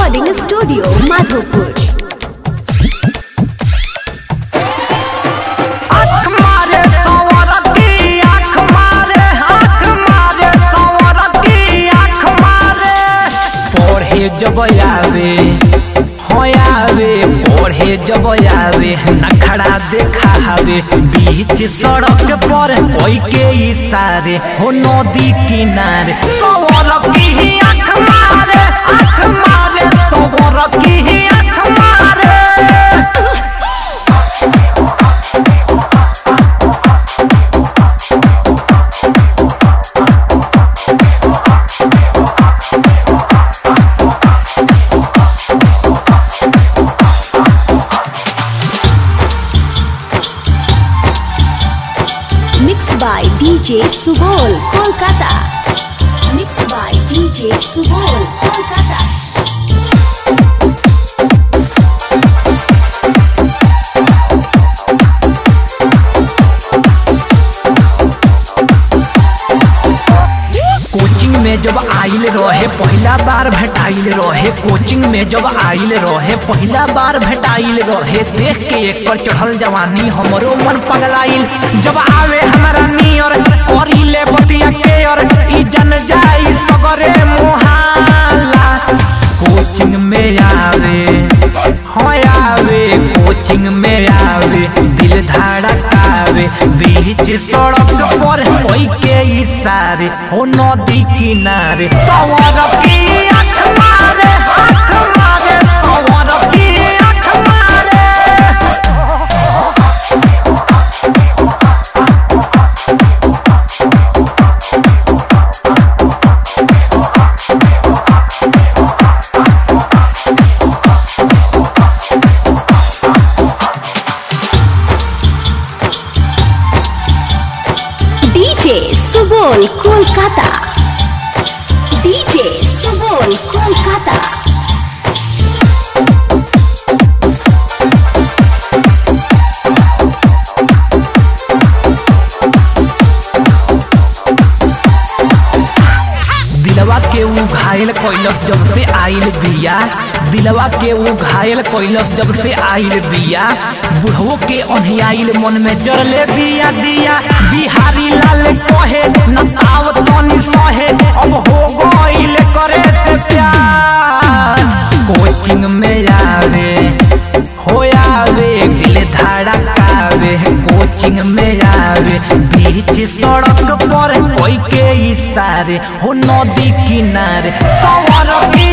recording studio Madhopur आँख मारे संवरती आँख मारे आँख मारे संवरती आँख मारे पढ़े जब आवे हो आवे पढ़े जब आवे नखड़ा देखावे बीच सड़क पर कोई के इशारे हो नदी किनारे संवरती ही आँख मारे आँख मारे संवरती ही आँख मारे mix by DJ Subol Kolkata mix by DJ Subol Kolkata coaching में जब आइल रहे पहला बार भेटाइल रहे कोचिंग में जब आइल रहे पहला बार भेटाइल रहे देख के एक पर चढ़ल जवानी हमरो मन पगलाइल जब आवे हमारा नियर करिले बतिया के और ई जन जाई सगरे मोहाला कोचिंग में आवे हो आवे कोचिंग में आवे दिल धड़कावे बीच सड़क पर कोई के इशारे हो नदी किनारे सवर की आँख मारे आँख मारे सवर की आँख मारे डीजे सुबोल कोलकाता डीजे सुबोल कोलकाता दिलवा के ऊ घायल कैलस जब से आइल बिया दिलवा के ऊ घायल कैलस जब से आइल बिया बुढ़वो के अनहियाइल मन में जरले बिया दिया बिहारी लाल कहे नताव तनी सहे अब हो गइल करे से प्यार कोचिंग में आवे हो आवे दिल धड़कावे कोचिंग में आवे बीच सड़क पर कोई के इशारे हो नदी किनारे सवर की